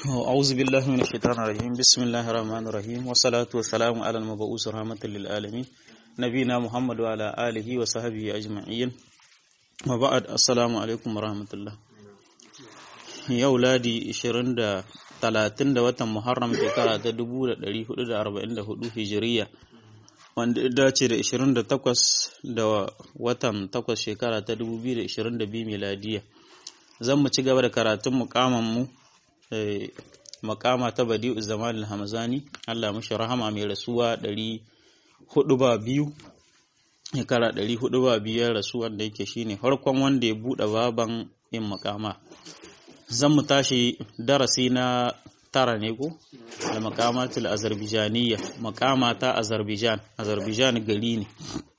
أعوذ بالله من الشيطان الرجيم بسم الله الرحمن الرحيم والصلاة والسلام على المبعوث رحمة للعالمين نبينا محمد وعلى آله وصحبه أجمعين وبعد السلام عليكم ورحمة الله yau ladi 20 da 30 da watan Muharram shekara ta 1444 Hijiriya wanda ya dace da 28 da watan 8 shekara ta 2022 miladiya zan mu ci gaba da karatun mukaman mu makama ta badi'u zaman al-hamzani Allah mashi rahama mai rasuwa 400 ba biyu shekara 400 ba biyar rasuwa da yake shine farkon wanda ya bude baban yin makama zan mu tashi darasi na tara ne ko da makamatul azerbaijaniya makama ta azerbaijan azerbaijan gari ne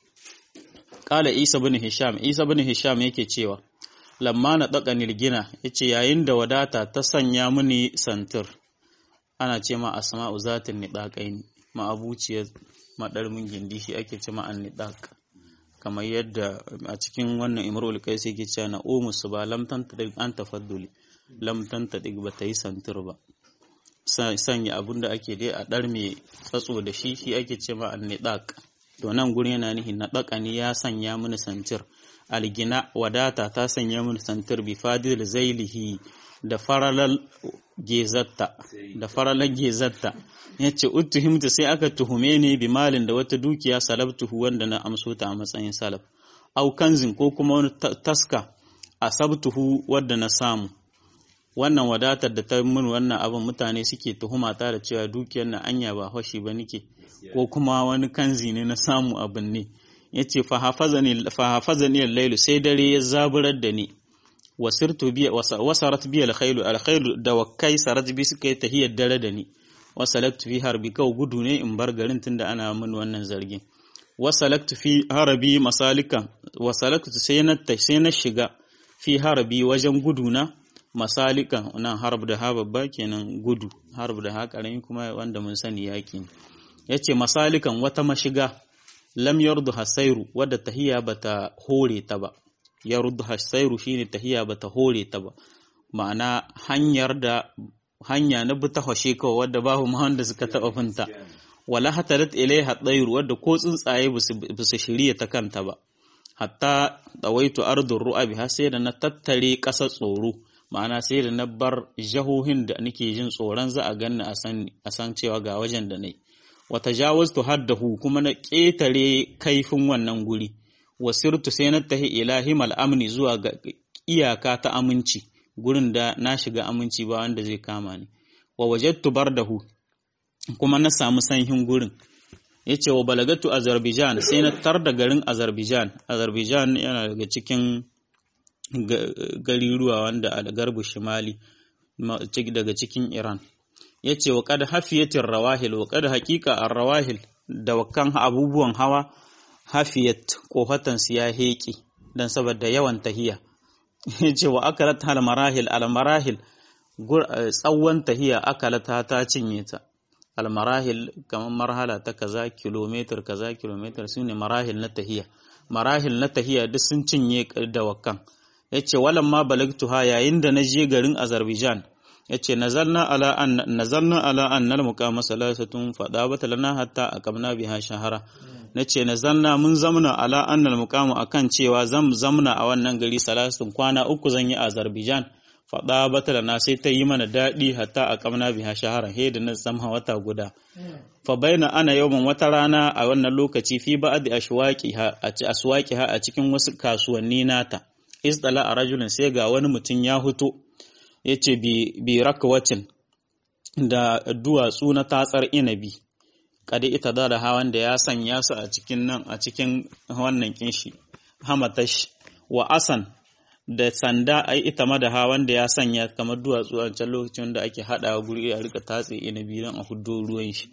kala isa bin hisham isa bin hisham yake cewa lamma na ɗaga nilgina ya ce yayin da wadata ta sanya mini santir ana ce ma asma'u zatin niɗaƙai ne ma'abuciyar maɗarmin gindi shi ake ce ma'an niɗaƙ kamar yadda a cikin wannan imrul kai sai ke cewa na omus ba lamtan ta an tafadduli lamtan ta ba ta yi santir ba sanya abin da ake dai a ɗar mai tsatso da shi shi ake ce ma'an niɗaƙ to nan gurin yana nihin na ɗaƙani ya sanya mini santir algina wadata ta sanya min santar bi fadil zailihi da faralar gezatta da faralar gezatta yace uttuhimta sai aka tuhume ni bi malin da wata dukiya salabtuhu wanda na amso ta a matsayin salaf au kanzin ko kuma wani taska asabtuhu wanda na samu wannan wadatar da ta min wannan abin mutane suke tuhuma ta da cewa dukiyar na anya ba hoshi ba nike ko kuma wani kanzi ne na samu abin ne ya ce fahafazani al-lailu sai dare ya zaburar da ni wasirtu biya wasarat biya al-khailu al-khailu da wakai sarat bi suka yi tahiyar dare da ni wasalaktu fi harbi kau gudu ne in bar garin tunda ana min wannan zargin wasalaktu fi harabi masalika wasalaktu sai na sai na shiga fi harabi wajen gudu na masalika nan harb da ha babba kenan gudu harb da ha karami kuma wanda mun sani yaki yace masalikan wata mashiga lam yardu hasairu wadda tahiya bata hore ta ba yardu hasairu shine tahiya bata hore ta ba ma'ana hanyar da hanya na bi ta hashe kawai wadda babu ma wanda suka taba finta wala hatarat ilaiha tsairu wadda ko tsuntsaye ba su shirya ta kanta ba hatta dawaitu ardur ru'abi har sai da na tattare ƙasar tsoro ma'ana sai da na bar jahohin da nake jin tsoron za a ganni a san cewa ga wajen da nayi wata jawaztu haddahu kuma na ƙetare kaifin wannan guri wasirtu sai na tahi ilahimal amni zuwa ga iyaka ta aminci gurin da na shiga aminci ba wanda zai kama ni wa wajadtu bardahu kuma na samu sanhin gurin yace wa balagatu azerbaijan sai na tar da garin azerbaijan azerbaijan yana daga cikin gariruwa wanda a garbu shimali daga cikin iran ya ce wa kada hafiyatin rawahil wa kada hakika a rawahil da wakan abubuwan hawa hafiyat kofatansu ya heƙi don saboda yawan tahiya ya ce wa akalat hal marahil al marahil tsawon tahiya akalat ta cinye ta al marahil kamar marhala ta kaza kilometer kaza kilometer su ne marahil na tahiya marahil na tahiya duk sun cinye da wakan ya ce walan ma balagtuha yayin da na je garin azerbaijan yace nazalna ala an nazalna ala annal muqama salasatun fada bata lana hatta aqamna biha shahara nace nazalna mun zamna ala annal muqama akan cewa zam zamna a wannan gari salasatun kwana uku zan yi Azerbaijan fada bata lana sai ta yi mana dadi hatta aqamna biha shahara he da na zama wata guda fa baina ana yawman wata rana a wannan lokaci fi ba'd ashwaqiha a aswaqiha a cikin wasu kasuwanni nata isdala a rajulin sai ga wani mutum ya huto ya ce bi rakwacin da duwatsu na tatsar inabi kada ita da da hawan da ya sanya su a cikin nan a cikin wannan kinshi hamatash wa asan da sanda ai ita ma da hawan da ya sanya kamar duwatsu a can lokacin da ake hada guri a rika tatse inabi don a huddo ruwan shi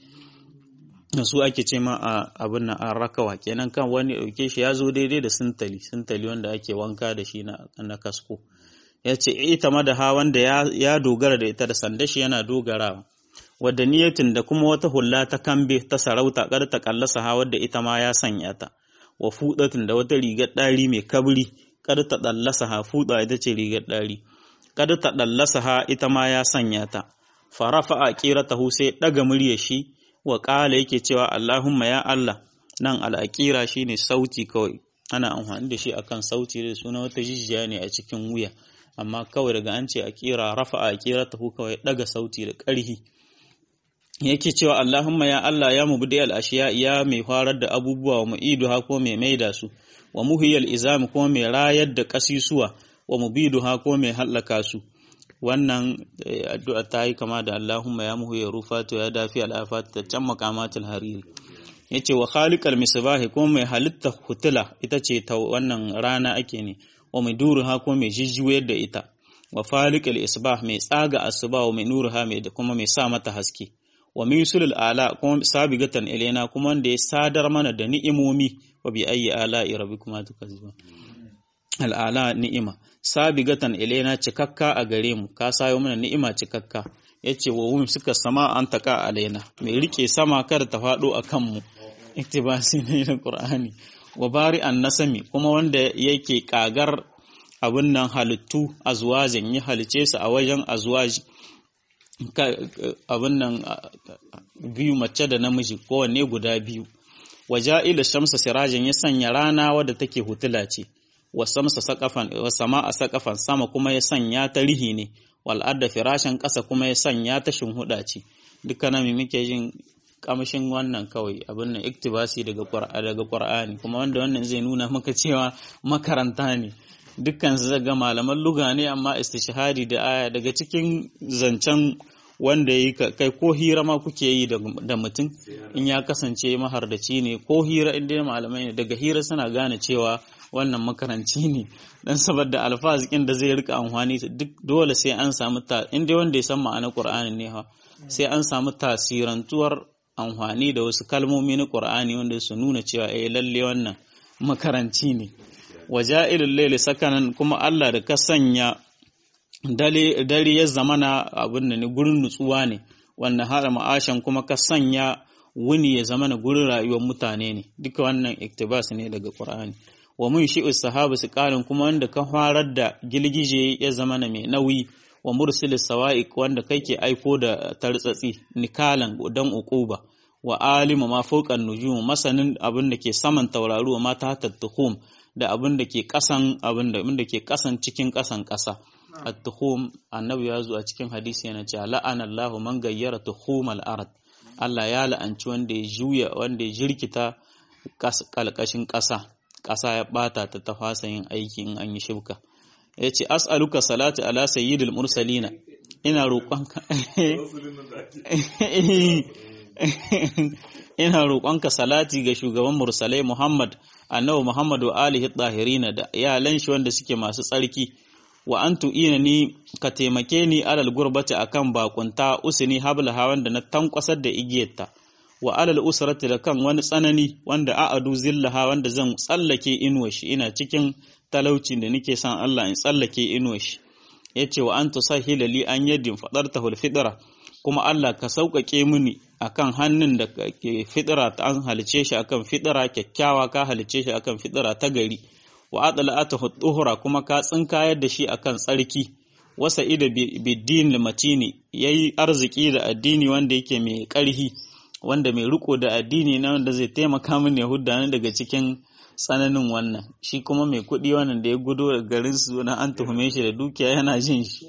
su ake ce ma a abin nan an rakawa kenan kan wani dauke shi ya zo daidai da sintali sintali wanda ake wanka da shi na kasko ya ce ita ma da hawan da ya dogara da ita da sanda shi yana dogarawa wadda niyatin da kuma wata hulla ta kambe ta sarauta kar ta kallasa ha wadda ita ma ya sanya ta wa fudatin da wata rigar ɗari mai kabri kar ta dallasa ha fuda ita ce rigar ɗari kar ta dallasa ha ita ma ya sanya ta farafa a qiratahu sai daga murya shi wa qala yake cewa Allahumma ya Allah nan al'aqira shine sauti kawai ana amfani da shi akan sauti da suna wata jijiya ne a cikin wuya amma kawai daga an ce aqira rafa a qiratahu kawai daga sauti da ƙarhi yake cewa Allahumma ya Allah ya mubdi al-ashiya ya mai farar da abubuwa wa mu'iduha ko mai maida su wa muhiyal izami ko mai rayar da kasisuwa wa mubiduha ko mai hallaka su wannan addu'a ta yi kama da Allahumma ya muhiya rufatu ya dafi al'afat ta can makamatul hariri yace wa khaliqal misbahi ko mai halitta hutula ita ce ta wannan rana ake ne wa mai duruha ko mai jijjuyar da ita wa faliqal isbah mai tsaga asuba wa mai nuruha mai da kuma mai sa mata haske wa misulul ala kuma sabigatan ilaina kuma wanda ya sadar mana da ni'imomi wa bi ayyi ala'i rabbikuma tukazziba al'ala ni'ima sabigatan ilaina cikakka a gare mu ka sayo mana ni'ima cikakka yace wa wum suka sama an taka alaina mai rike sama kada ta fado akan mu iktibasi ne na qur'ani wa bari an nasami kuma wanda yake kagar abun nan halittu azwajin ya halice su a wajen azwaji abin nan biyu mace da namiji kowanne guda biyu waja'ila shamsa sirajin ya sanya rana wadda take hutula ce wa samsa saqafan wa sama'a saqafan sama kuma ya sanya ta rihi ne wal arda firashan ƙasa kuma ya sanya ta shinhuda ce dukkanin mu muke jin kamshin wannan kawai abin nan iktibasi daga daga Qur'ani kuma wanda wannan zai nuna maka cewa makaranta ne dukkan su ga malaman luga ne amma istishhadi da aya daga cikin zancen wanda yi kai ko hira ma kuke yi da mutum in ya kasance mahardaci ne ko hira inda malamai ne daga hira suna gane cewa wannan makaranci ne dan saboda alfazikin da zai rika amfani duk dole sai an samu ta inda wanda ya san ma'anar Qur'ani ne ha sai an samu tasirantuwar amfani da wasu kalmomi na Qur'ani wanda su nuna cewa eh lalle wannan makaranci ne waja'ilul layli sakanan kuma Allah da ka sanya dare ya zamana abin da ne gurin nutsuwa ne wannan har ma'ashan kuma ka sanya wuni ya zamana gurin rayuwar mutane ne duka wannan iktibas ne daga Qur'ani wa mun shi'us sahabu su ƙarin kuma wanda ka farar da gilgije ya zamana mai nauyi wa mursil sawa'iq wanda kake aiko da tartsatsi nikalan dan uquba wa alimu ma fawqan nujum masanin abin da ke saman tauraruwa ma ta tattuhum da abin da ke kasan abin da ke kasan cikin kasan kasa at-tuhum annabi ya zo a cikin hadisi yana cewa la'ana Allahu man gayyara tuhumal ard Allah ya la'anci wanda ya juya wanda ya jirkita kalkashin kasa kasa ya bata ta tafasa yin aiki in an yi shibka yace as'aluka salatu ala sayyidil mursalina ina roƙonka ina roƙonka salati ga shugaban mursalai Muhammad annabi Muhammad wa alihi tahirina da iyalan shi wanda suke masu tsarki wa an tu'ina ni ka taimake ni alal gurbati akan bakunta usini hablaha wanda na tankwasar da igiyarta wa alal usrati da kan wani tsanani wanda a'adu zillaha wanda zan tsallake inuwa shi ina cikin talauci da nake son Allah in tsallake inuwa shi yace wa an tusahhila li an yadin fadartahu alfitra kuma Allah ka sauƙaƙe mini akan hannun da ke fitira ta an halice shi akan fitira kyakkyawa ka halice shi akan fitira ta gari wa adala'ata tuhura kuma ka tsinkayar da shi akan tsarki wasa ida biddin matini yayi arziki da addini wanda yake mai ƙarhi wanda mai riko da addini na wanda zai taimaka min ya hudda daga cikin tsananin wannan shi kuma mai kuɗi wannan da ya gudo da garin su na an tuhume shi da dukiya yana jin shi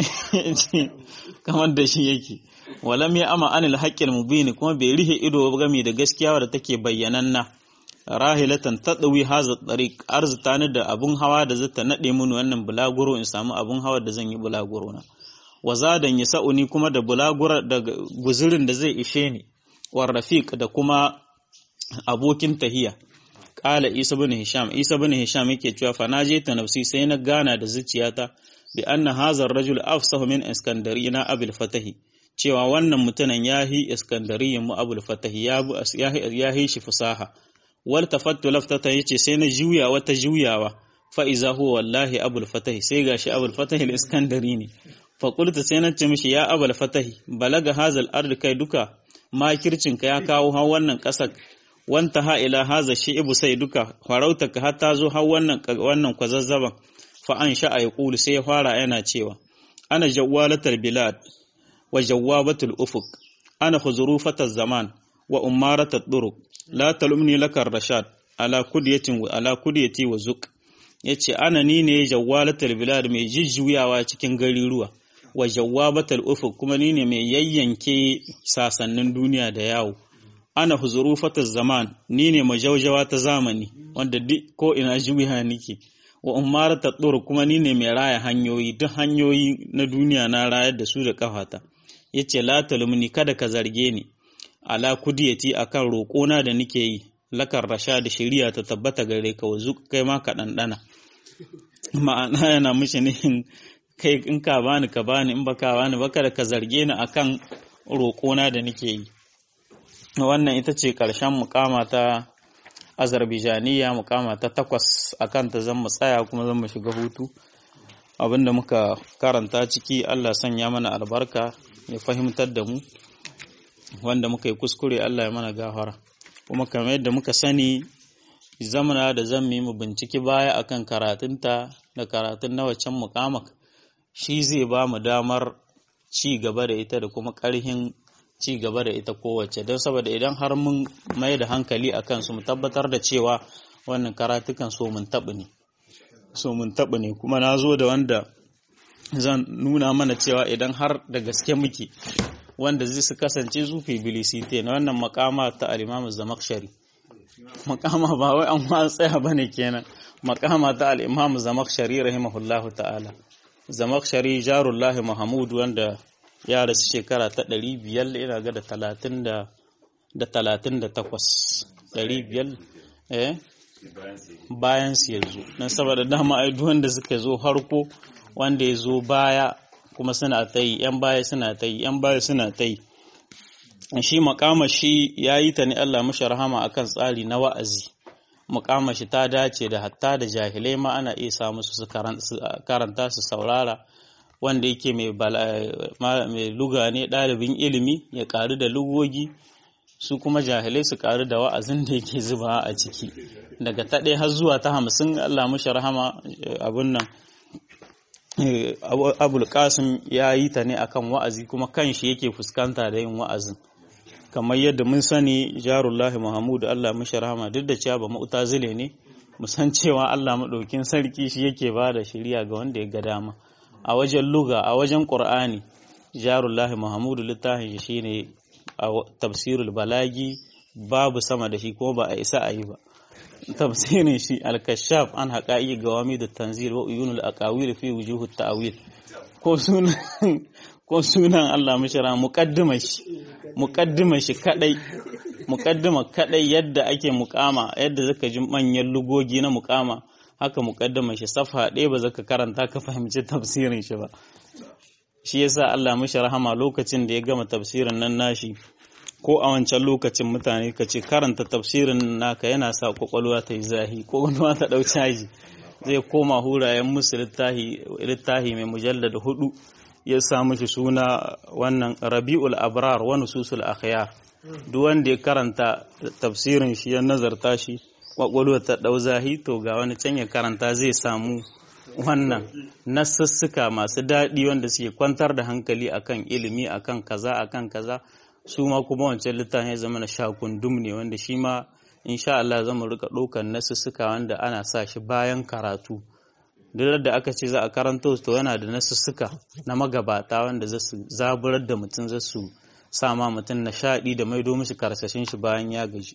kamar da shi yake walam ya ama anil haqqil mubin kuma bai rihe ido game da gaskiya da take bayyananna rahilatan tadawi haza tariq arzita ni da abun hawa da zata nade mun wannan bulaguro in samu abun hawa da zan yi bulaguro na wazadan yasa'uni kuma da bulaguro da guzurin da zai ishe ni war rafiq da kuma abokin tahiya Ƙala Isa bin Hisham, Isa bin Hisham yake cewa fa na je ta nafsi sai na gana da zuciyata bi anna hazar rajul afsahu min iskandari na abul fatahi cewa wannan mutumin yahi iskandariyin mu abul fatahi ya yahi shi fasaha wal tafattu laftata yace sai na juya wata juyawa fa iza huwa wallahi abul fatahi sai gashi abul fatahi al iskandari ne fa qultu sai na ce mishi ya abul fatahi balaga hazal ard kai duka makircinka ya kawo har wannan kasar wanta ha ila haza ibu sai duka farautaka har ta zo har wannan wannan kwazazzaban fa an sha ya kulu sai ya fara yana cewa ana jawalatar bilad wa jawwabatul ufuq ana khuzrufataz zaman wa umaratat turuq la talumni lakar rashad ala kudiyatin wa ala kudiyati wa zuq yace ana ni ne jawwalatul bilad mai jijjuyawa cikin gariruwa wa jawwabatul ufuq kuma ni ne mai yayyanke sasannin duniya da yawo ana huzurufataz zaman ni ne majaujawa ta zamani wanda duk ko ina juya nike wa umarata tsoro kuma ni ne mai raya hanyoyi duk hanyoyi na duniya na rayar da su da kafata yace la talumni kada ka zarge ni ala kudiyati akan roƙona da nike yi lakar rasha da shari'a ta tabbata gare ka wazu kai ma ka ɗanɗana ma'ana yana mishi ne kai in ka bani ka bani in baka bani baka da ka zarge ni akan roƙona da nike yi wannan ita ce ƙarshen mukama ta azarbijaniya mukama ta takwas akan ta zan mu tsaya kuma zan mu shiga hutu abinda muka karanta ciki Allah sanya mana albarka ya fahimtar da mu wanda muka yi kuskure Allah ya mana gafara kuma kamar yadda muka sani zamana da zan mu binciki baya akan karatunta da karatun na waccan mukamak shi zai ba mu damar ci gaba da ita da kuma ƙarhin ci gaba da ita kowace don saboda idan har mun mai da hankali a kansu mu tabbatar da cewa wannan karatukan so mun taɓa ne so mun taɓa ne kuma na zo da wanda zan nuna mana cewa idan har da gaske muke wanda zai su kasance zufi bilisite na wannan makama ta alimamu zamakshari makama ba wai an ma tsaya ba ne kenan makama ta al'imamu zamakshari rahimahullahu ta'ala zamakshari jarullahi mahamud wanda ya rasu shekara ta ɗari biyar ina ga da talatin da da talatin da takwas ɗari biyar eh bayan su ya zo don saboda dama ai wanda suka zo harko wanda ya zo baya kuma suna ta yi yan baya suna ta yi yan baya suna ta yi shi makama shi ya yi ta ne Allah mashi rahama akan tsari na wa'azi makama shi ta dace da hatta da jahilai ma ana iya sa musu su karanta su saurara wanda yake mai luga ne ɗalibin ilimi ya ƙaru da lugogi su kuma jahilai su ƙaru da wa'azin da yake zuba a ciki daga ta ɗaya har zuwa ta hamsin Allah mashi rahama abun nan abul qasim ya yi ta ne akan wa'azi kuma kan shi yake fuskanta da yin wa'azin kamar yadda mun sani jarullahi muhammadu Allah mashi rahama duk da cewa ba mu'tazile ne musan cewa Allah maɗaukin sarki shi yake ba da shiriya ga wanda ya ga dama a wajen luga a wajen ƙur'ani jarullahi muhammadu littafin shi shine a tafsirul balagi babu sama da shi kuma ba a isa a yi ba tafsirin shi al-kashaf an haƙa'i ga wami da tanzil wa uyunul aqawil fi wujuhu ta'wil ko sunan ko sunan Allah mishra muqaddima shi muqaddima shi kadai muqaddima kadai yadda ake muqama yadda zaka ji manyan lugogi na muqama haka muqaddama shi safha ɗaya ba zaka karanta ka fahimci tafsirin shi ba shi yasa Allah mishi rahama lokacin da ya gama tafsirin nan nashi ko a wancan lokacin mutane ka ce karanta tafsirin naka yana sa kwakwalwa ta yi zahi kwakwalwa ta ɗau caji zai koma hurayen musu littahi mai mujallar hudu ya sa mishi suna wannan rabi'ul abrar wani susul akhyar duk wanda ya karanta tafsirin shi ya nazarta shi kwakwalwa ta ɗau zahi to ga wani can ya karanta zai samu wannan nasussuka masu daɗi wanda suke kwantar da hankali akan ilimi akan kaza akan kaza su ma kuma wancan littafin ya zama na shakundum ne wanda shi ma insha Allah zama rika ɗaukar nasussuka wanda ana sa shi bayan karatu duk da aka ce za a karanto to yana da nasussuka na magabata wanda za su zaburar da mutum za su sama mutum nishaɗi da maido mishi karsashin shi bayan ya gaji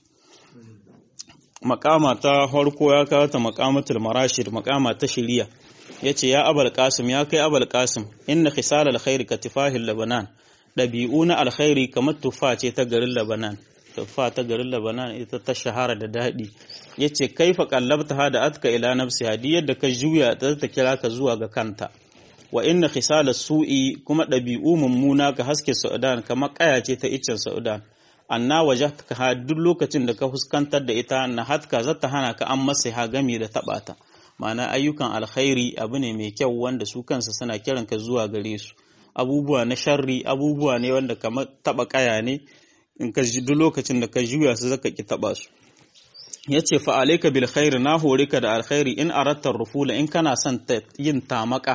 makama ta farko ya kawo ta makamatul marashid makama ta shiriya yace ya abul qasim ya kai abul qasim inna khisal alkhair ka tifahil labanan dabi'u na alkhairi kamar tufa ce ta garin labanan tufa ta garin labanan ita ta shahara da dadi yace kaifa qallabta hada atka ila nafsi hadi yadda ka juya ta ta kira ka zuwa ga kanta wa inna khisal su'i kuma dabi'u mummuna ka haske saudan kamar kaya ce ta iccen saudan anna wajhaka ha duk lokacin da ka fuskantar da ita na hatka zata hana ka an masa ha gami da taba ta ma'ana ayyukan alkhairi abu ne mai kyau wanda su kansa suna kiran ka zuwa gare su abubuwa na sharri abubuwa ne wanda kamar taba kaya ne in ka ji duk lokacin da ka juya su zaka ki taba su yace fa alayka bil khair na hore ka da alkhairi in aratta rufula in kana son yin tamaka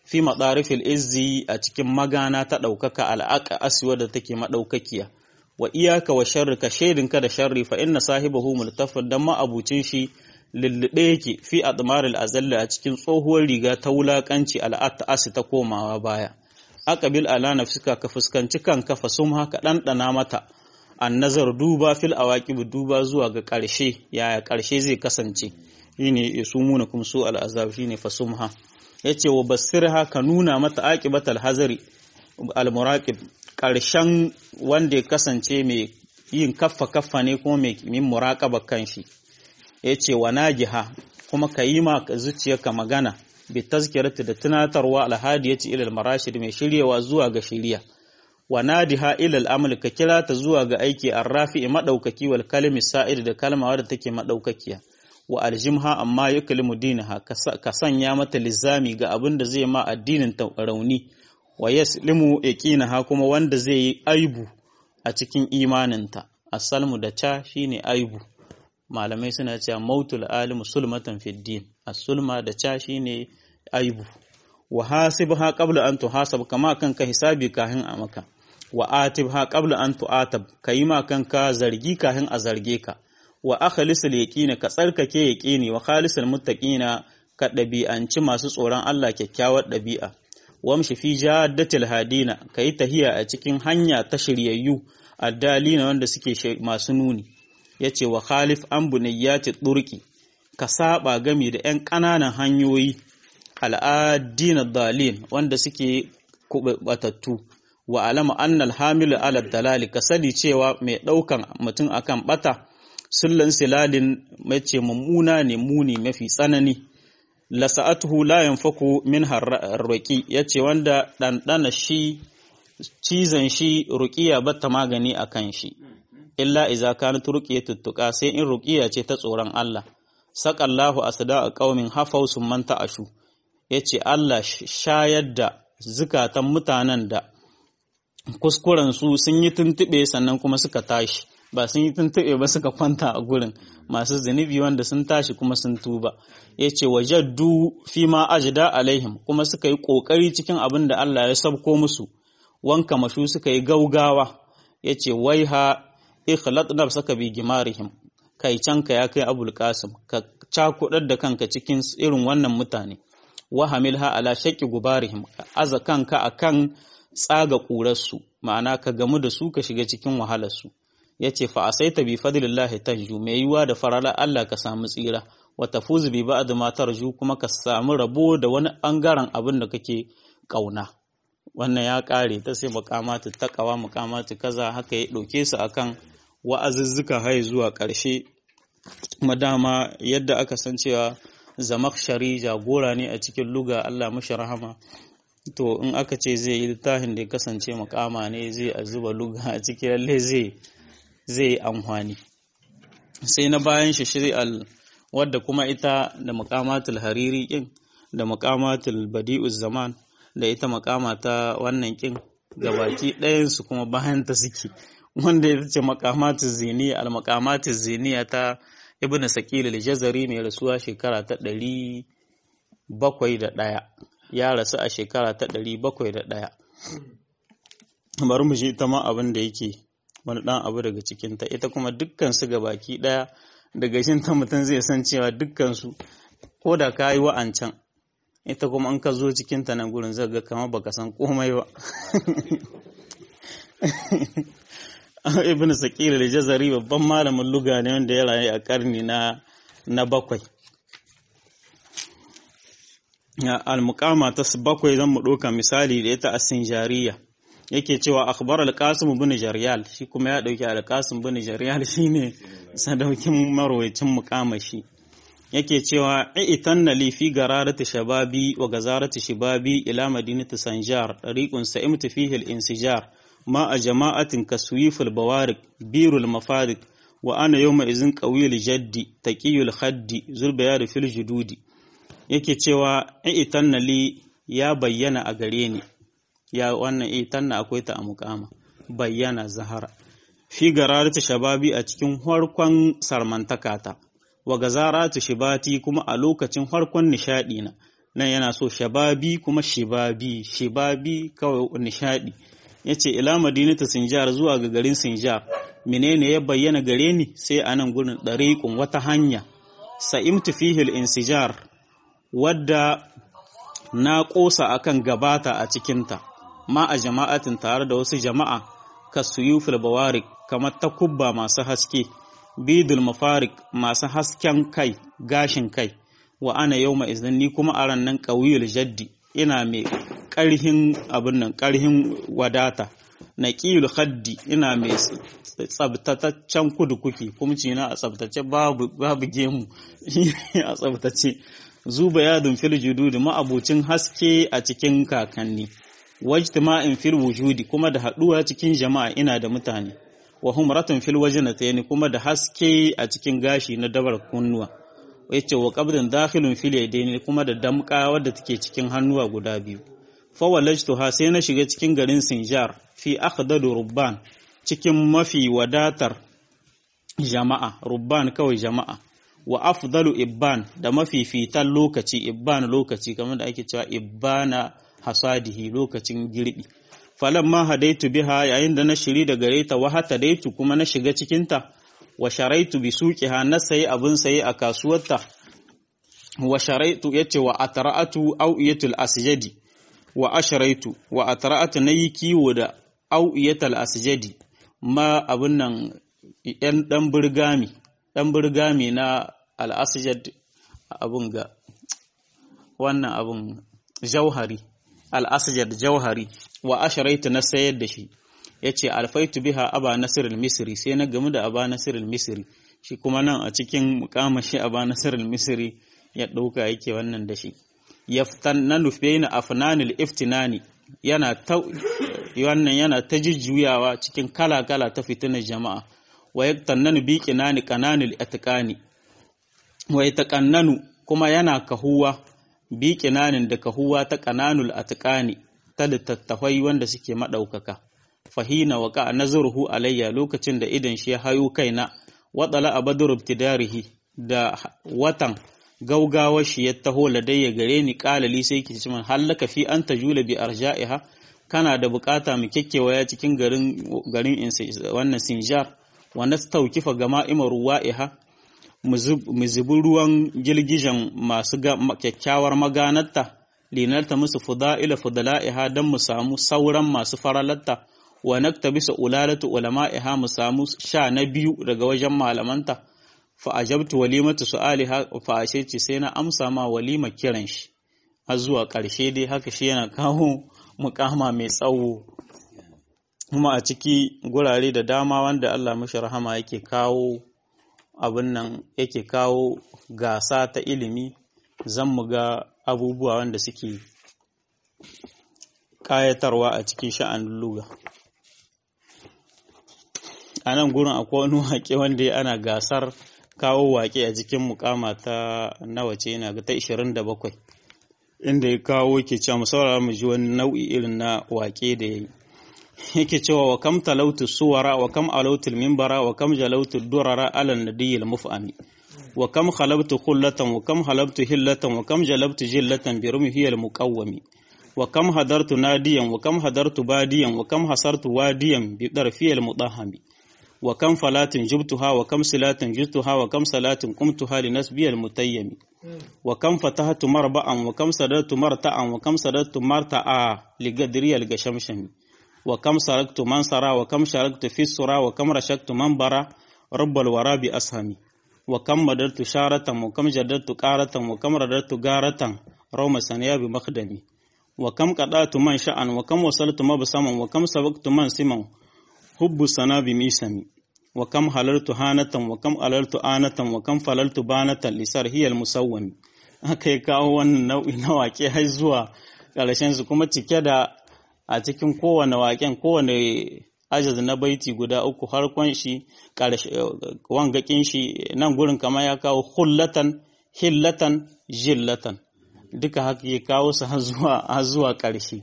fi madarifil izzi a cikin magana ta ɗaukaka al'aqa aswa da take madaukakiya wa iyaka wa sharri ka shaidinka da sharri fa inna sahibahu multafid dan ma'abucin shi lullube yake fi admaril azalla a cikin tsohuwar riga ta wulakanci al'at asi ta komawa baya aqbil ala nafsika ka fuskanci kanka fa sum haka ɗanɗana mata an nazar duba fil awaqib duba zuwa ga ƙarshe yaya ƙarshe zai kasance shine yasumuna kum su al azab shine fa sumha yace wa basirha ka nuna mata aqibatal hazari al muraqib ƙarshen wanda ya kasance mai yin kaffa kaffa ne kuma mai min muraqaba kanshi yace wa najiha kuma ka yi ma zuciyarka magana bi tazkirati da tunatarwa alhadiyati ila marashid mai shiryewa zuwa ga shiriya wa nadiha ila al'amal ka kira ta zuwa ga aiki arrafi madaukaki wal kalimi sa'id da kalma wadda take madaukakiya wa aljimha amma yuklimu dinaha ka sanya mata lizami ga abin da zai ma addinin ta rauni wa yaslimu yaqinaha kuma wanda zai yi aibu a cikin imaninta asalmu da cha shine aibu malamai suna cewa mautul alimu sulmatan fid din as-sulma da cha shine aibu wa hasibha qabla an tuhasab kama kanka hisabi kahin a maka wa atibha qabla an tu'atab kayi ma kanka zargi kahin a zarge ka wa akhlisul yaqina ka tsarkake yaqini wa khalisul muttaqina ka ɗabi'anci masu tsoron Allah kyakkyawar ɗabi'a wamshi fi jaddatil hadina kayi tahiya a cikin hanya ta shiryayyu addalina wanda suke masu nuni yace wa khalif an bunayyati durqi ka saba gami da 'yan ƙananan hanyoyi al'adina dalil wanda suke batattu wa alama annal hamilu ala dalali ka sani cewa mai ɗaukan mutum akan bata sullan silalin mace mummuna ne muni mafi tsanani lasa'atuhu la yanfaku min harraki yace wanda ɗanɗana shi cizon shi ruqiya batta magani akan shi illa iza kanat ruqiyatu tuttuqa sai in ruqiya ce ta tsoron Allah saqallahu asda qaumin hafau summan ta'ashu yace Allah shayar da zukatan mutanen da kuskuren su sun yi tuntube sannan kuma suka tashi ba sun yi tuntube ba suka kwanta a gurin masu zunubi wanda sun tashi kuma sun tuba yace wajaddu fi ma ajda alaihim kuma suka yi kokari cikin abin da Allah ya sabko musu wanka mashu suka yi gaugawa yace waiha ikhlat nafsaka bi gimarihim kai canka ya kai abul qasim ka cakudar da kanka cikin irin wannan mutane wa hamilha ala shaqi gubarihim aza kanka akan tsaga ƙurarsu ma'ana ka gamu da su ka shiga cikin wahalarsu ya ce fa asaita bi fadlillahi tanju mai yiwa da farala Allah ka samu tsira wa tafuzu bi ba'd ma tarju kuma ka samu rabo da wani bangaren abin da kake kauna wannan ya kare ta sai muqamatu taqwa muqamatu kaza haka ya dauke su akan wa'azuzzuka hai zuwa ƙarshe madama yadda aka san cewa zamakshari jagora ne a cikin luga Allah mashi rahama to in aka ce zai yi littafin da ya kasance makama ne zai a zuba luga a cikin lalle zai zai amfani sai na bayan shi shari'al wadda kuma ita da makamatul hariri kin da makamatul badi'uz zaman da ita makama ta wannan kin gabaki ɗayan su kuma bayan ta suke wanda ita ce makamatul ziniya al makamatul ziniya ta ibn sakil al-jazari mai rasuwa shekara ta ɗari bakwai da ɗaya ya rasu a shekara ta ɗari bakwai da ɗaya bari mu shi ita ma abin da yake wani ɗan abu daga cikinta ita kuma dukkansu ga baki ɗaya daga shin ta mutum zai san cewa dukkansu ko da ka yi wa'ancan ita kuma an ka zo cikinta nan gurin zai ga kama baka san komai ba ibn sakir al-jazari babban malamin luga ne wanda ya rayu a karni na na bakwai al-muqama ta bakwai zan mu ɗauka misali da ita as-sinjariya yake cewa akhbar al-qasim ibn jaryal shi kuma ya dauki al-qasim ibn jaryal shine sadaukin marwayacin muqama shi yake cewa itanna li fi gararati shababi wa gazarati shibabi ila madinati sanjar tariqun sa'imtu fihi al-insijar ma a jama'atin kaswif al-bawarik birul mafarik wa ana yawma izin qawil jaddi taqiyul khaddi zulbayar fil jududi yake cewa itanna li ya bayyana a gare ni ya wannan itanna akwai ta a mukama bayyana zahara fi gararati shababi a cikin harkon sarmantakata wa gazaratu shibati kuma a lokacin harkon nishadi na nan yana so shababi kuma shibabi shibabi kawai nishadi yace ila madinatu sinjar zuwa ga garin sinjar menene ya bayyana gare ni sai anan gurin dariqun wata hanya sa'imtu fihi al-insijar wadda na kosa akan gabata a cikinta ma a jama'atin tare da wasu jama'a kasuyufil bawarik kamar takubba masu haske bidul mafarik masu hasken kai gashin kai wa ana yau izin ni kuma a ran nan ƙauyul jaddi ina mai ƙarhin abin nan ƙarhin wadata na ƙiyul haddi ina mai tsabtataccen kudukuki kumci na a tsabtace babu gemu a tsabtace zuba yadun fil jududi ma'abucin haske a cikin kakanni wajtima'in fil wujudi kuma da haɗuwa cikin jama'a ina da mutane wa humratun fil wajnatayn kuma da haske a cikin gashi na dabar kunnuwa yace wa qabdan dakhilun fil yadayn kuma da damka wadda take cikin hannuwa guda biyu fa walajtuha sai na shiga cikin garin Sinjar fi akhdadu rubban cikin mafi wadatar jama'a rubban kawai jama'a wa afdalu ibban da mafi fitan lokaci ibban lokaci kamar da ake cewa ibbana hasadihi lokacin girbi falamma hadaitu biha yayin da na shiri da gare ta wa hata daitu kuma na shiga cikinta wa sharaitu bi suqiha na sayi abin sayi a kasuwarta wa sharaitu yace wa atra'atu awiyatul asjadi wa asharaitu wa atra'atu nayi kiwo da awiyatul asjadi ma abin nan yan dan burgami dan burgami na al asjad abun ga wannan abun jauhari al asjad jauhari wa asharaitu na sayar da shi ya ce alfaitu biha aba nasir misri sai na gamu da aba nasir misri shi kuma nan a cikin mukamashi aba nasir misri ya ɗauka yake wannan da shi yaftan na nufe na afnanil iftinani yana ta wannan yana ta jujjuyawa cikin kala-kala ta fitinar jama'a wa yaktannanu bi qinani qananil atqani wa yataqannanu kuma yana kahuwa bi qinanin da kahuwa ta qananul atqani ta littattafai wanda suke maɗaukaka. Fahina wa ka nazaruhu alayya lokacin da idan shi ya hayo kaina, waɗala a badur ibtidarihi da watan gaugawar shi ya taho ladayya gare ni ƙalali sai ki ci man hallaka fi an tajula bi arja'iha kana da bukata mu kekkewaya cikin garin garin wannan Sinjar wanda ta taukifa gama imar ruwa'iha mu zubi ruwan girgijen masu kyakkyawar maganarta linalta musu fuda'ila fudala'iha don mu samu sauran masu faralatta wa nakta bisa ulalatu ulama'iha mu samu sha na biyu daga wajen malamanta fa ajabtu walimatu su'aliha fa ashe sai na amsa ma walima kiran shi har zuwa ƙarshe dai haka shi yana kawo mukama mai tsawo kuma a ciki gurare da dama wanda Allah mashi rahama yake kawo abin nan yake kawo gasa ta ilimi zan mu ga abubuwa wanda suke ƙayatarwa a cikin sha'anin luga a nan gurin akwai wani waƙe wanda ana gasar kawo waƙe a cikin mukama ta nawa ce yana ga ta 27 inda ya kawo ke cewa musaurara mu ji wani nau'i irin na waƙe da ya yi yake cewa wa kam talautu suwara wa kam alautul mimbara wa kam jalautu durara alal nadiyil muf'ami wa kam khalabtu khullatan wa kam halabtu hillatan wa kam jalabtu jillatan bi rumhiyal muqawwami wa kam hadartu nadiyan wa kam hadartu badiyan wa kam hasartu wadiyan bi darfiyal mudahami wa kam falatin jubtuha wa kam silatin jubtuha wa kam salatin qumtuha li nasbiyal mutayyami wa kam fatahtu marba'an wa kam sadartu marta'an wa kam sadartu marta'a li gadriyal gashamshami wa kam saraktu mansara wa kam sharaktu fi sura wa kam rashaktu manbara rabbal wara bi ashami wa kam madartu sharatan wa kam jadartu qaratan wa kam radartu garatan rawma saniya bi makhdami wa kam qadatu man sha'an wa kam wasaltu mabsaman wa kam sabaqtu man siman hubbu sana bi misami wa kam halartu hanatan wa kam alaltu anatan wa kam falaltu banatan lisar hiyal musawwami aka yi kawo wannan nau'i na waƙe har zuwa ƙarshen su kuma cike da a cikin kowane waƙen kowane ajaz na baiti guda uku harkon shi wangakin shi nan gurin kama ya kawo hullatan hillatan jillatan duka haka ya kawo su har zuwa ƙarshe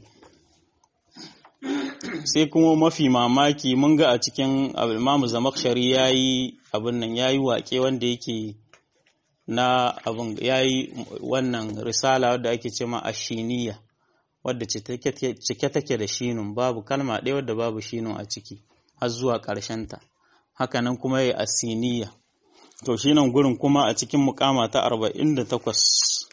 sai kuma mafi mamaki mun ga a cikin imamu zamakshari ya yi abin nan ya yi waƙe wanda yake na abin yayi wannan risala wadda ake ce ma ashiniya wadda cike take da shinun babu kalma ɗaya wadda babu shinun a ciki har zuwa ta. hakanan kuma yayi asiniya to shi nan gurin kuma a cikin mukama ta 48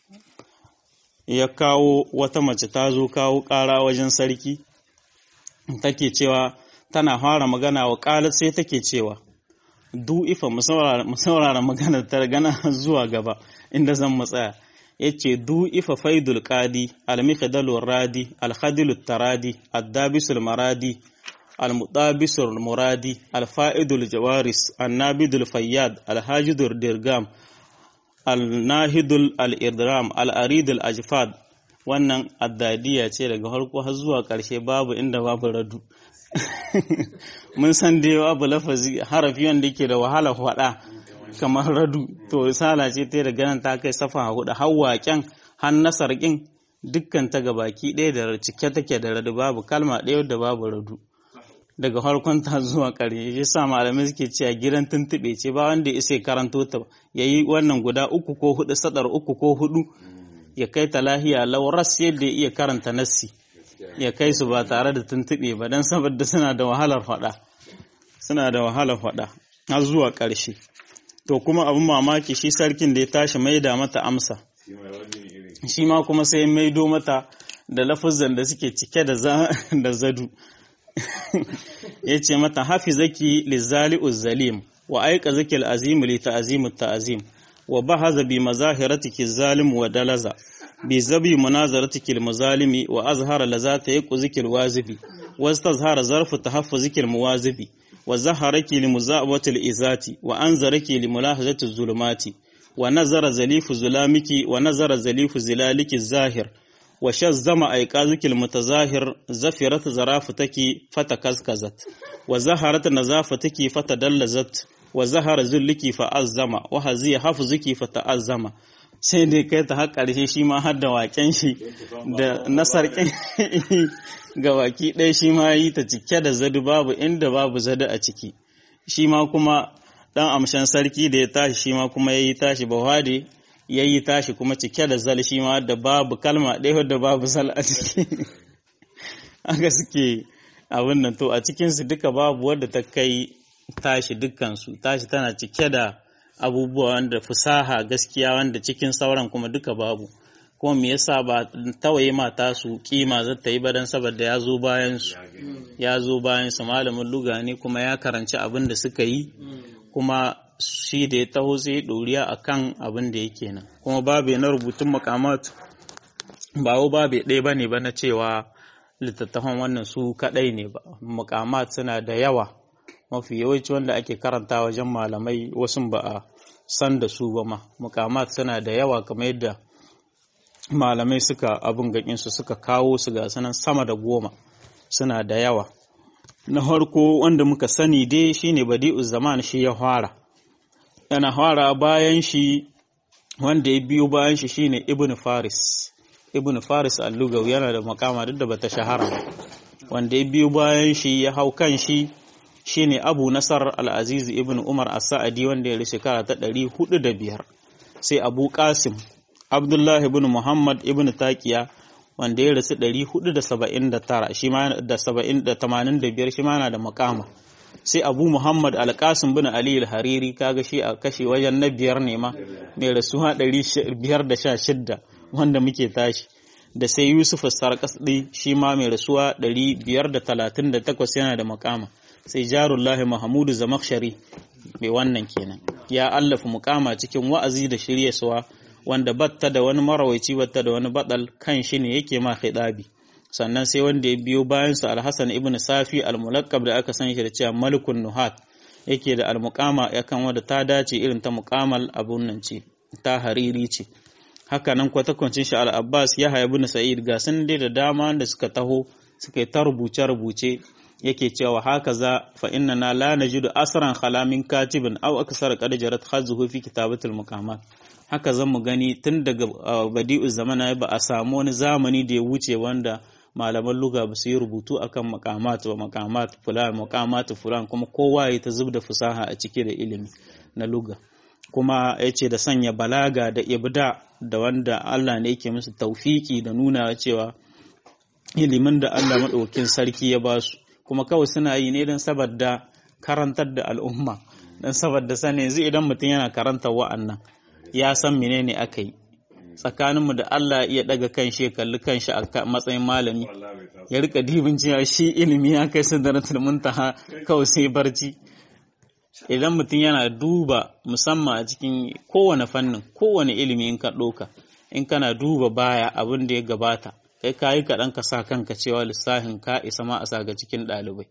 ya kawo wata mace ta zo kawo ƙara wajen sarki take cewa tana fara magana wa ƙalar sai take cewa du ifa mu saurara maganar ta gana zuwa gaba inda zan matsaya ya ce du ifa faidul qadi al-mikhdalur radi al-khadilut taradi ad-dabisul maradi al-mutabisul muradi al-fa'idul jawaris an-nabidul fayyad al-hajidur dirgam al-nahidul al-idram al-aridul ajfad wannan addadiya ce daga farko har zuwa ƙarshe babu inda babu radu mun san da yawa babu lafazi harafi wanda yake da wahala faɗa kamar radu to sala ce ta da ganin ta kai safa hudu har waƙen har nasar ƙin dukkan ta baki ɗaya da cike take da radu babu kalma ɗaya da babu radu daga farkon ta zuwa ƙarshe shi sa malamai suke cewa gidan tuntuɓe ce ba wanda ya isa karanto ta yayi wannan guda uku ko hudu sadar uku ko hudu ya kai ta lahiya lauras yadda ya iya karanta nassi ya kai su ba tare da tuntuɓe ba don saboda suna da wahalar faɗa suna da wahalar faɗa har zuwa ƙarshe to kuma abin mamaki shi sarkin da ya tashi maida mata amsa shi ma kuma sai maido mata da lafuzan da suke cike da zadu ya ce mata hafi zaki lizali zalim wa aika zaki al'azimu li ta'azimu ta'azim wa bahaza bi mazahiratiki zalim wa dalaza bi zabi munazaratik almuzalimi wa azhara lazata yaquzik alwazibi wastazhara zarfu tahaffuzik almuwazibi wa zaharaki limuzabati alizati wa anzaraki limulahazati azulumati wa nazara zalifu zulamiki wa nazara zalifu zilaliki zahir wa shazzama aiqaziki almutazahir zafirat zarafataki fatakaskazat wa zaharat nazafataki fatadallazat wa zahara zulliki fa'azzama wa haziya hafzuki fata'azzama sai dai kai ta har ƙarshe shi ma har da waƙen shi da nasarƙin ga waki ɗaya shi ma yi ta cike da zadu babu inda babu zadu a ciki shi ma kuma ɗan amshan sarki da ya tashi shi ma kuma ya yi tashi bahwade ya yi tashi kuma cike da zal shi ma da babu kalma ɗaya da babu zal a ciki aka suke abin nan to a cikinsu duka babu wadda ta kai tashi dukkansu tashi tana cike da abubuwa wanda fusaha gaskiya wanda cikin sauran kuma duka babu kuma me yasa ba tawaye mata su kima za ta yi ba dan saboda ya zo bayan su ya zo bayan su malamin luga ne kuma ya karanci abin da suka yi kuma shi da ya taho sai doriya akan abin da yake nan kuma babu na rubutun makamat ba wo babu ɗaya bane ba na cewa littattafan wannan su kadai ne ba makamat suna da yawa mafi yawanci wanda ake karanta wajen malamai wasu ba a san da su ba ma mukamat suna da yawa kamar yadda malamai suka abin gakinsu suka kawo su ga sanan sama da goma suna da yawa na farko wanda muka sani dai shine badi'u zaman shi ya fara yana fara bayan shi wanda ya biyo bayan shi shine ibn faris ibn faris al-lugawi yana da makama duk da bata shahara wanda ya biyo bayan shi ya hau kan shi shine Abu Nasar Al-Aziz ibn Umar As-Sa'adi wanda ya shekara ta ɗari hudu da biyar sai Abu Qasim Abdullah ibn Muhammad ibn Taqiya wanda ya rasu ɗari hudu da saba'in da tara shi ma da saba'in da tamanin da biyar shi ma na da makama sai Abu Muhammad Al-Qasim bin Ali Al-Hariri kaga shi a kashe wajen na biyar ne ma mai rasuwa ɗari biyar da sha shidda wanda muke tashi da sai Yusuf Sarkasdi shi ma mai rasuwa ɗari biyar da talatin da takwas yana da makama sai jarullahi mahamudu zamakshari mai wannan kenan ya allafa mukama cikin wa'azi da shiryaswa wanda batta da wani marawaici batta da wani badal kan shi ne yake ma khidabi sannan sai wanda ya biyo bayan sa alhassan ibn safi almulakkab da aka san shi da cewa malikun nuhat yake da almuqama yakan wanda ta dace irin ta muqamal abun nan ce ta hariri ce haka nan kwatakwancin shi al-abbas yahya ibn sa'id ga sun dai da dama da suka taho suka yi ta rubuce rubuce yake cewa haka za fa inna na la najidu asran khalamin katibin aw aksar qad jarat khazuhu fi kitabatil muqamat haka zan mu gani tun daga badi'u zamana ba a samu wani zamani da ya wuce wanda malaman luga ba su yi rubutu akan maqamat wa maqamat fulan maqamat fulan kuma kowa ya ta zubda fusaha a cike da ilimi na luga kuma ya ce da sanya balaga da ibda da wanda Allah ne yake musu taufiki da nuna cewa ilimin da Allah maɗaukin sarki ya ba su kuma kawai suna yi ne don saboda karantar da al'umma don saboda sani yanzu idan mutum yana karantar wa'annan ya san menene aka yi tsakaninmu da Allah iya daga kan shi kalli kan shi a matsayin malami ya rika dibin cewa shi ilimi ya kai sidratul muntaha kawai sai barci idan mutum yana duba musamman a cikin kowane fannin kowane ilimi in ka ɗauka in kana duba baya abin da ya gabata kai ka yi kaɗan ka sa kanka cewa lissafin ka isa ma a sa ga cikin ɗalibai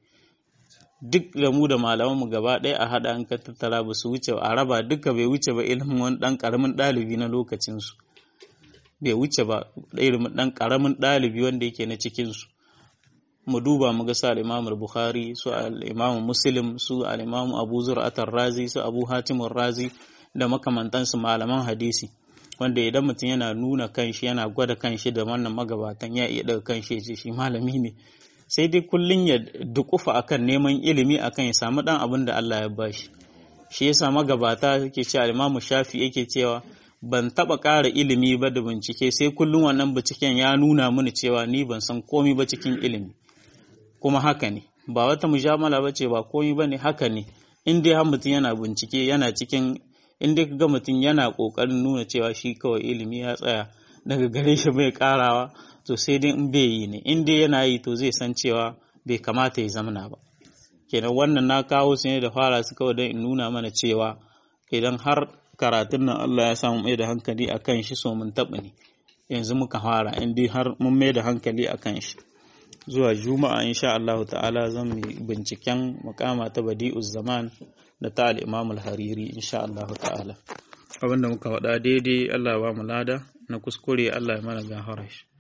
duk da mu da malamanmu gaba ɗaya a haɗa an ka tattara ba su wuce a raba duka bai wuce ba ilimin wani ɗan ƙaramin ɗalibi na lokacinsu bai wuce ba ilimin ɗan ƙaramin ɗalibi wanda yake na cikinsu mu duba mu ga su al-Imam Bukhari su al-Imam Muslim su al-Imam Abu Zur'at razi su Abu Hatim razi da makamantansu malaman hadisi wanda idan mutum yana nuna kanshi yana gwada kanshi da wannan magabatan ya iya daga kanshi ya ce shi malami ne sai dai kullun ya dukufa akan neman ilimi akan ya samu dan abin da Allah ya bashi shi yasa magabata yake cewa al-Imam Shafi yake cewa ban taba ƙara ilimi ba da bincike sai kullum wannan binciken ya nuna mini cewa ni ban san komai ba cikin ilimi kuma haka ne ba wata mujamala ba ce ba komai ba ne haka ne in dai har mutum yana bincike yana cikin in dai ga mutum yana ƙoƙarin nuna cewa shi kawai ilimi ya tsaya daga gare shi bai ƙarawa to sai dai in bai yi ne in dai yana yi to zai san cewa bai kamata ya zamana ba kenan wannan na kawo su ne da fara su kawai don in nuna mana cewa idan har karatun nan Allah ya samu mai da hankali a kan shi so mun taɓa ne yanzu muka fara in dai har mun mai da hankali a kan shi zuwa juma'a insha Allah ta'ala zan yi binciken makama ta badi'uz zaman da ta al-imam al-hariri insha Allah ta'ala abinda muka faɗa daidai Allah ya ba mu lada na kuskure Allah ya mana gafara shi